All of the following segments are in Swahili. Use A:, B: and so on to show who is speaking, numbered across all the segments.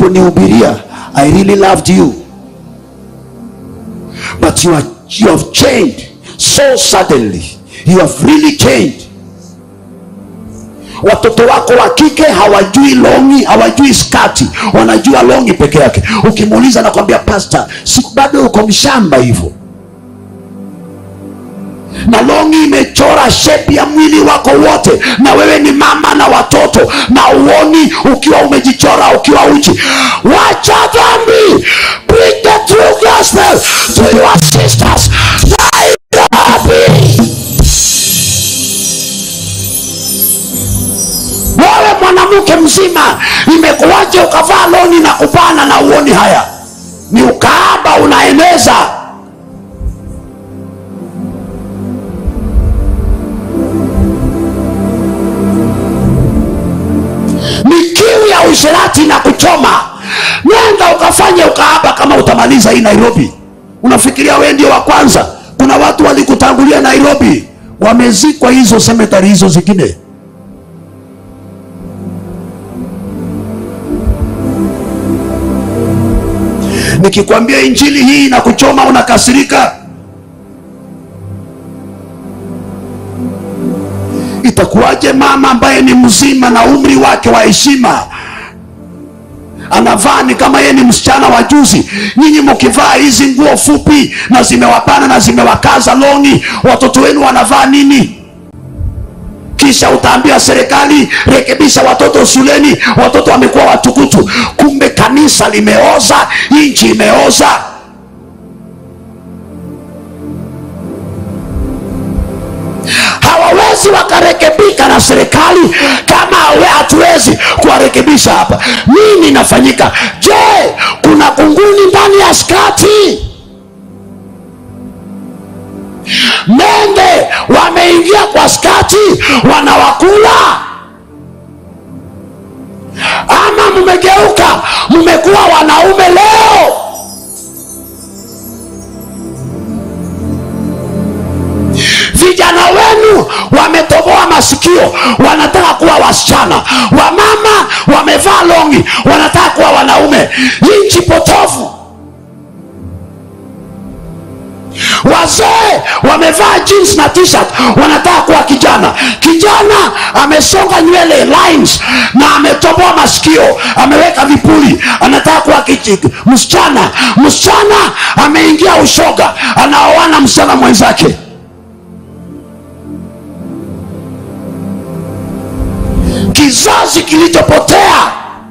A: uliponihubiria i really loved you but you, are, you have changed so suddenly you have really changed watoto wako wa kike hawajui longi hawajui skati wanajua longi peke yake ukimuuliza nakwambia pasta si bado uko mshamba hivyo na longi imechora shepi ya mwili wako wote na wewe ni mama na watoto na uoni ukiwa umejichora ukiwa uchi wacha dhambi bring the true gospel to your sisters Nairobi wewe mwanamke mzima imekuwaje ukavaa loni na kupana na uoni haya ni ukaaba unaeneza ni kiu ya usherati na kuchoma nenda ukafanye ukaaba kama utamaliza hii nairobi unafikiria wee ndio wa kwanza kuna watu walikutangulia nairobi wamezikwa hizo semetari hizo zingine nikikwambia injili hii na kuchoma unakasirika itakuwaje mama ambaye ni mzima na umri wake wa heshima anavaa ni kama yeye ni msichana wa juzi nyinyi mkivaa hizi nguo fupi na zimewapana na zimewakaza longi watoto wenu wanavaa nini kisha utaambia serikali rekebisha watoto shuleni watoto wamekuwa watukutu kumbe kanisa limeoza nchi imeoza hawawezi wakarekebika na serikali kama we hatuwezi kuwarekebisha hapa nini inafanyika je kuna kunguni ndani ya skati mende wameingia kwa skati wanawakula ama mmegeuka mmekuwa wanaume leo vijana wenu wametoboa masikio wanataka kuwa wasichana wamama wamevaa longi wanataka kuwa wanaume nchi potofu wazee wamevaa jeans na t-shirt wanataka kuwa kijana kijana amesonga nywele lines na ametoboa masikio ameweka vipuli anataka kuwa kichi- msichana msichana ameingia ushoga anaoana msichana mwenzake kizazi kilichopotea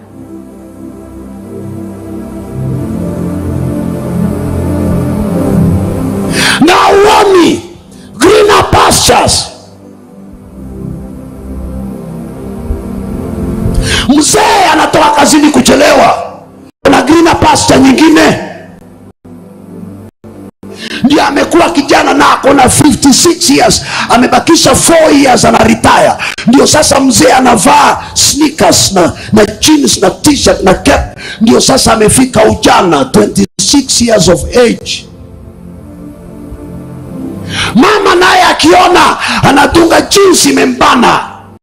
A: na uoni greener pastures mzee anatoka kazini kuchelewa na greener pasture nyingine ndio amekuwa kijana na ako na 56 years amebakisha 4 years ana retire ndio sasa mzee anavaa sneakers na, na jeans na t-shirt na cap ndio sasa amefika ujana 26 years of age mama naye akiona anadunga jinsi imembana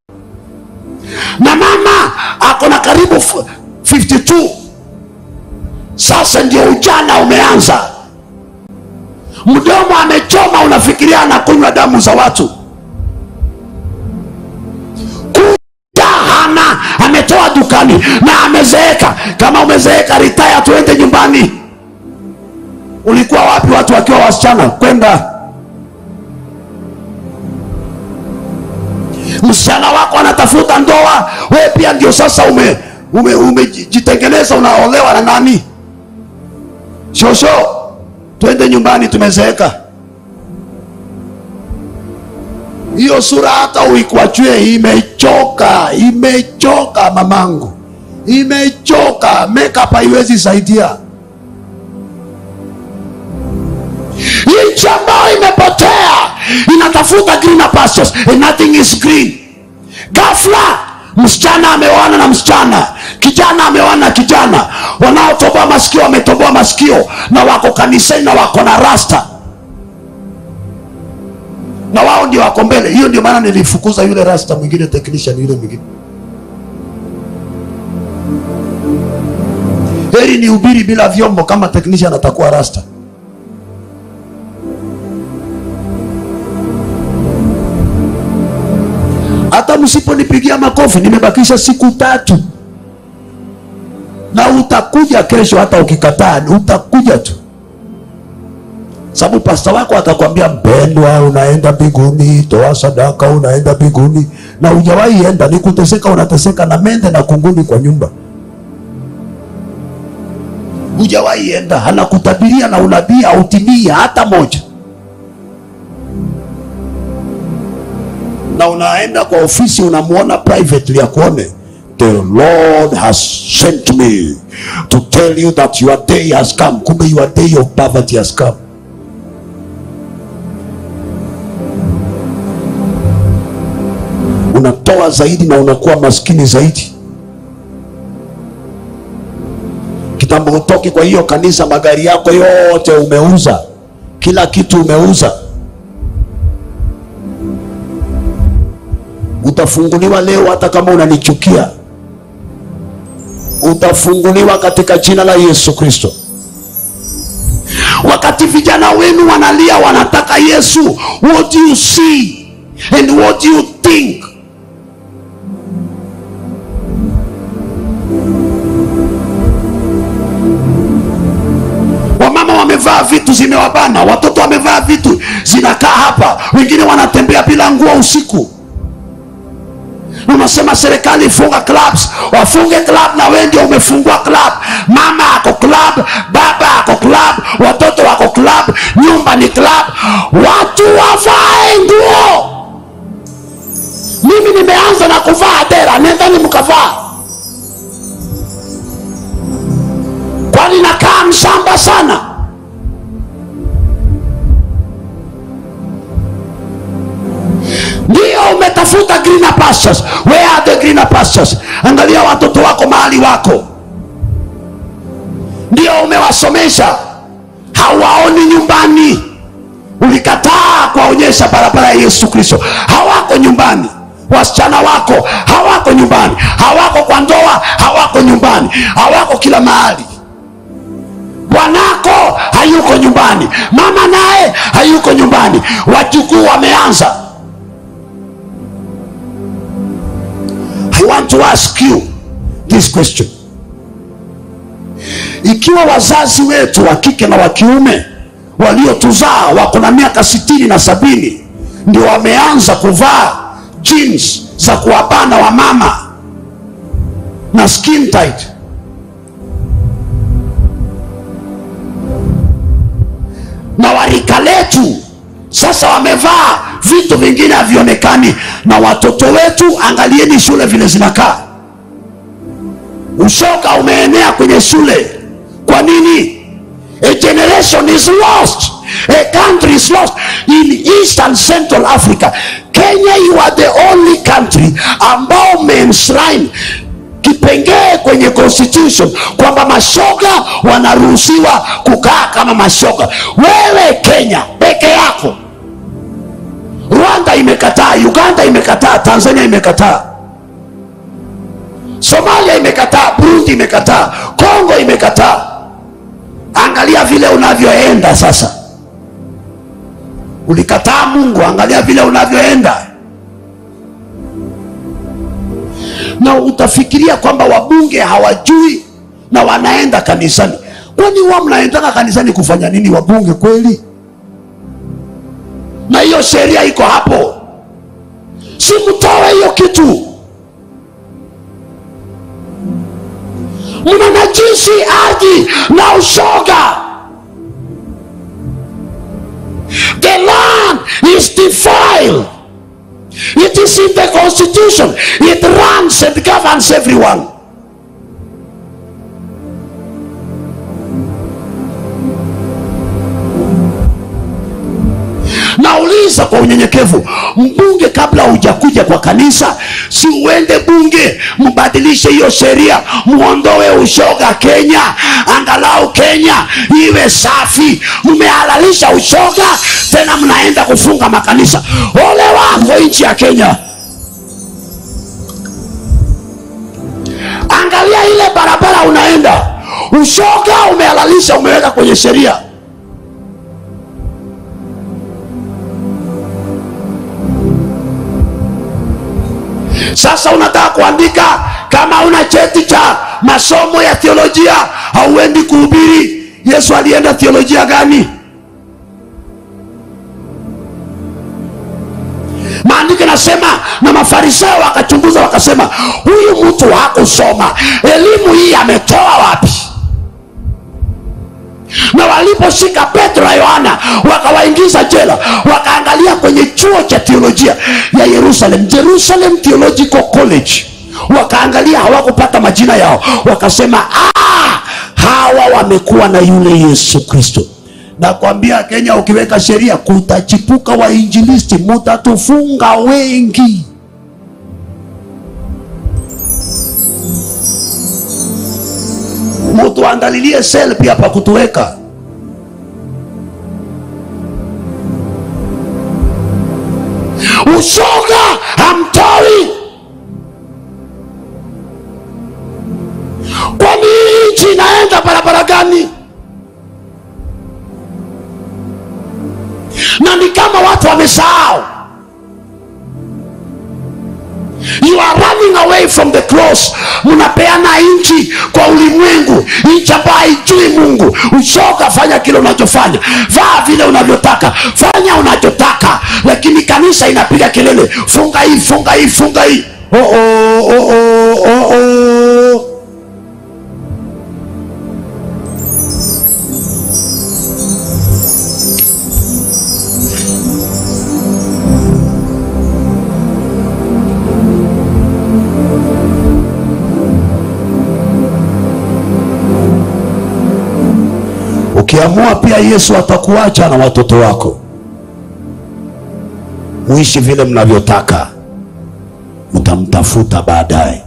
A: na mama ako na karibu f- 52 sasa ndio ujana umeanza mdomo amechoma unafikiria anakunywa damu za watu kuja hana ametoa dukani na amezeeka kama umezeeka ritaya tuende nyumbani ulikuwa wapi watu wakiwa wasichana kwenda msichana wako anatafuta ndoa we pia ndio sasa ume umejitengeneza ume, unaolewa na nani shosho twende nyumbani tumezeeka hiyo sura hata uikwachwe imechoka imechoka mamangu imechoka makeup haiwezi saidia nchi ambayo imepotea inatafuta greener pastures and nothing is green ghafla msichana ameoana na msichana kijana ameoana na kijana wanaotoboa masikio wametoboa masikio na wako kanisani na wako na rasta na wao ndio wako mbele hiyo ndio maana nilifukuza yule rasta mwingine technician yule mwingine heri ni ubiri bila vyombo kama technician atakuwa rasta hata msiponipigia makofi nimebakisha siku tatu na utakuja kesho hata ukikataa utakuja tu sababu pasta wako atakwambia mpendwa unaenda mbinguni toa sadaka unaenda mbinguni na hujawahi enda ni kuteseka unateseka na mende na kunguni kwa nyumba hujawahi enda anakutabiria na unabii autimii hata moja na unaenda kwa ofisi unamwona privately akuone the lord has sent me to tell you that your day has come kumbe your day of poverty has come unatoa zaidi na unakuwa maskini zaidi kitambo utoki kwa hiyo kanisa magari yako yote umeuza kila kitu umeuza utafunguliwa leo hata kama unanichukia utafunguliwa katika jina la yesu kristo wakati vijana wenu wanalia wanataka yesu what do you see and what do you think wamama wamevaa vitu zimewabana watoto wamevaa vitu zinakaa hapa wengine wanatembea bila nguo usiku unasema serikali funga clubs wafunge club na wewe ndio umefungua club mama ako club baba ako club watoto wako club nyumba ni club watu wavae nguo mimi nimeanza na kuvaa dera nendani mkavaa kwani nakaa mshamba sana ndio umetafuta greener pastures where are the greener pastures angalia watoto wako mahali wako ndio umewasomesha hawaoni nyumbani ulikataa kuwaonyesha barabara ya yesu kristo hawako nyumbani wasichana wako hawako nyumbani hawako kwa ndoa hawako nyumbani hawako kila mahali bwanako hayuko nyumbani mama naye hayuko nyumbani wajukuu wameanza I want to ask you this question. Ikiwa wazazi wetu wa kike na wa kiume waliotuzaa wako na miaka sitini na sabini ndio wameanza kuvaa jeans za kuwabana wa mama na skin tight, na warika letu sasa wamevaa vitu vingine havionekani na watoto wetu angalieni shule vile zinakaa ushoga umeenea kwenye shule kwa nini a generation is lost a country is lost in east and central africa kenya you are the only country ambao umeenshrine kipengee kwenye constitution kwamba mashoga wanaruhusiwa kukaa kama mashoga wewe kenya peke yako rwanda imekataa uganda imekataa tanzania imekataa somalia imekataa burundi imekataa kongo imekataa angalia vile unavyoenda sasa ulikataa mungu angalia vile unavyoenda na utafikiria kwamba wabunge hawajui na wanaenda kanisani kwani huwa mnaendaka kanisani kufanya nini wabunge kweli na hiyo sheria iko hapo si mtoe hiyo kitu mnanajisi ardhi na ushoga the land is defiled it is in the constitution it runs and governs everyone nauliza kwa unyenyekevu mbunge kabla hujakuja kwa kanisa si uende bunge mbadilishe hiyo sheria muondoe ushoga kenya angalau kenya iwe safi mmehalalisha ushoga tena mnaenda kufunga makanisa ole wako nchi ya kenya angalia ile barabara unaenda ushoga umehalalisha umeweka kwenye sheria sasa unataka kuandika kama una cheti cha masomo ya theolojia hauendi kuhubiri yesu alienda theolojia gani maandiko nasema na mafarisayo wakachunguza wakasema huyu mtu hakusoma elimu hii ametoa wapi na waliposhika petro na yohana wakawaingiza jela wakaangalia kwenye chuo cha teolojia ya yerusalem jerusalem theological college wakaangalia hawakupata majina yao wakasema "Ah, hawa wamekuwa na yule yesu kristo nakwambia kenya ukiweka sheria kutachipuka wainjilisti mutatufunga wengi mutuandalilie sel pia pa kutuweka ushoga hamtoi kwani hii nchi inaenda barabara gani na ni kama watu wamesahau you are running away from the cross mnapeana nchi kwa ulimwengu nchi ambayo haijui mungu ushoka fanya kile unachofanya vaa vile unavyotaka fanya unachotaka lakini kanisa inapiga kelele funga hii funga hii funga hii oh, oh, oh, oh, oh, oh. ukiamua pia yesu atakuacha na watoto wako muishi vile mnavyotaka mtamtafuta baadaye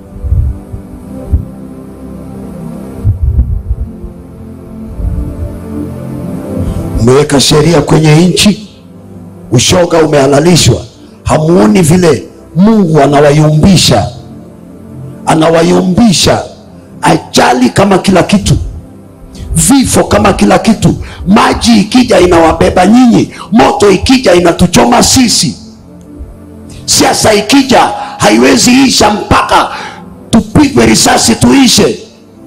A: umeweka sheria kwenye nchi ushoga umehalalishwa hamuoni vile mungu anawayumbisha anawayumbisha ajali kama kila kitu vifo kama kila kitu maji ikija inawabeba nyinyi moto ikija inatuchoma sisi siasa ikija haiwezi isha mpaka tupigwe risasi tuishe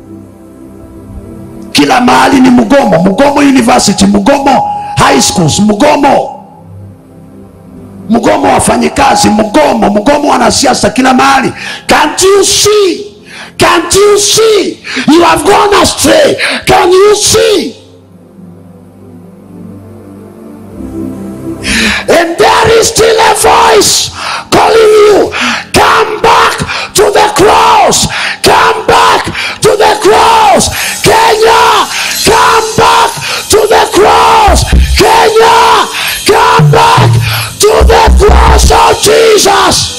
A: kila mahali ni mgomo mgomo university mgomo high schools mgomo mgomo wafanyikazi mgomo mgomo wanasiasa kila mahali can't you see can't you see you have gone astray can you see and there is still a voice calling you come back to the cross come back to the cross kenya come back to the cross kenya come back to the cross of jesus